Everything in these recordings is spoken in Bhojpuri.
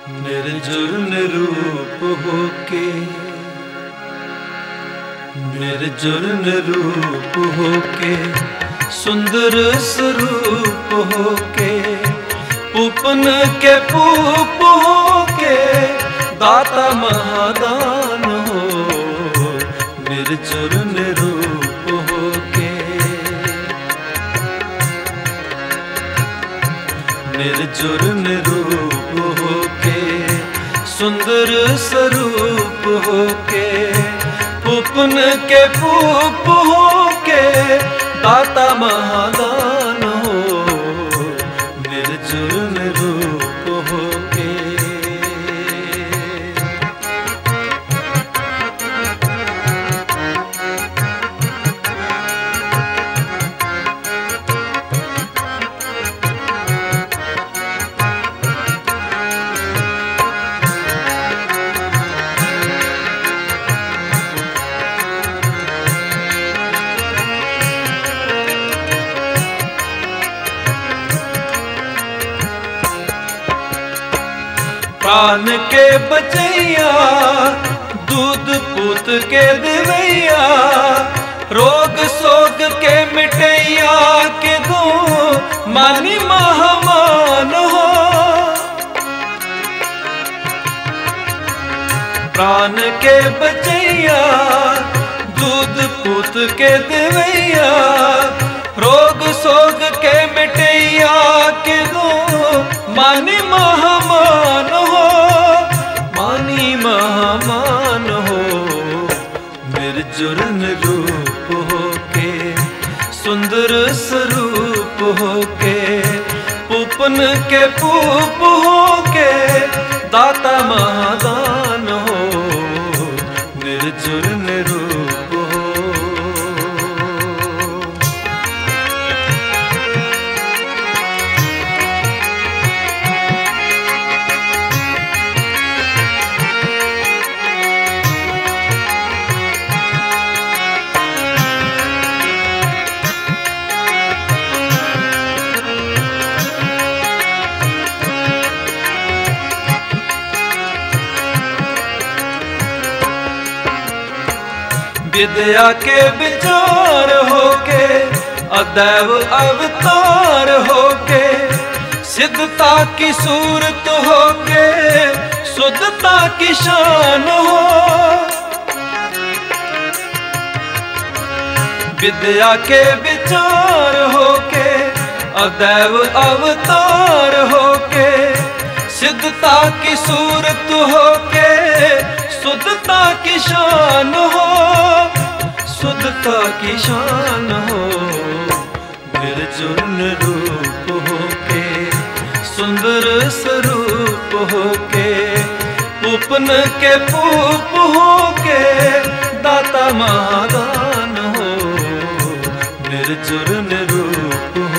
निर्जुर निरूप होके निर्जुर निरूप होके सुंदर स्वरूप होके पूपन के पूप होके दाता महादान हो निर्जुर निरूप होके निर्जुर निरूप होके सुंदर स्वरूप होके पुपन के पूप होके दाता महादान हो निर्जुर निरूप होके प्राण के बचैया दूध पूत के दिवैया रोग सोग के मिटैया के दो मानी महामान हो प्राण के बचैया दूध पूत के दिवैया रोग सोग के मिटैया के दो मानी महामान हो मानी महामान हो निर्जुर रूप होके सुंदर स्वरूप होके पूपन के पूप होके दाता महादान हो निर्जुर निरूप हो विद्या के विचार होके अदैव अवतार होके सिद्धता की सूरत होके शुद्धता की शान हो विद्या के विचार होके अदैव अवतार होके सिद्धता की सूरत होके शुद्धता की शान हो शुद्धता की शान हो निर्जुन रूप होके सुंदर स्वरूप होके उपन के पूप होके दाता महादान हो निर्जुर निरूप हो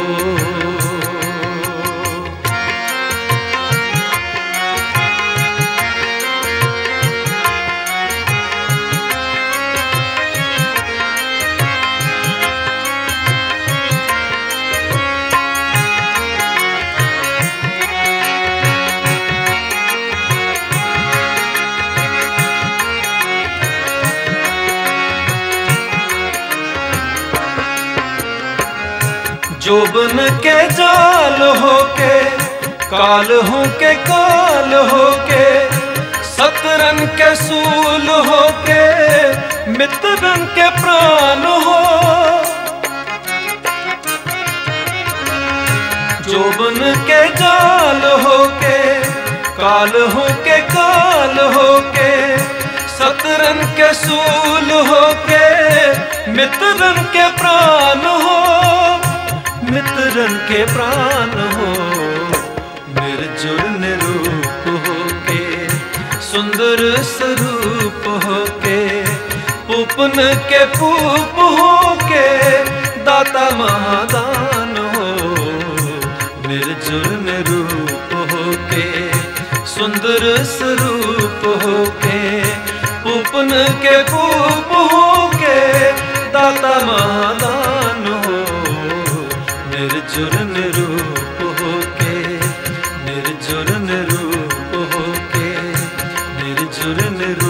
जोबन के जाल होके काल हो के काल होके सतरन के सूल होके मित्रन के प्राण हो जोबन के जाल होके काल होके काल होके सतरन के सूल होके मित्रन के प्राण हो मित्रन के प्राण हो निर्जुर निरूप होके सुंदर स्वरूप होके पूपन के पूप होके दाता महादान हो निर्जुर निरूप होके सुंदर स्वरूप होके पूपन के पूप होके दाता महादान हो निर्जुर निरूप होके निर्जुर निरूप होके असुर निर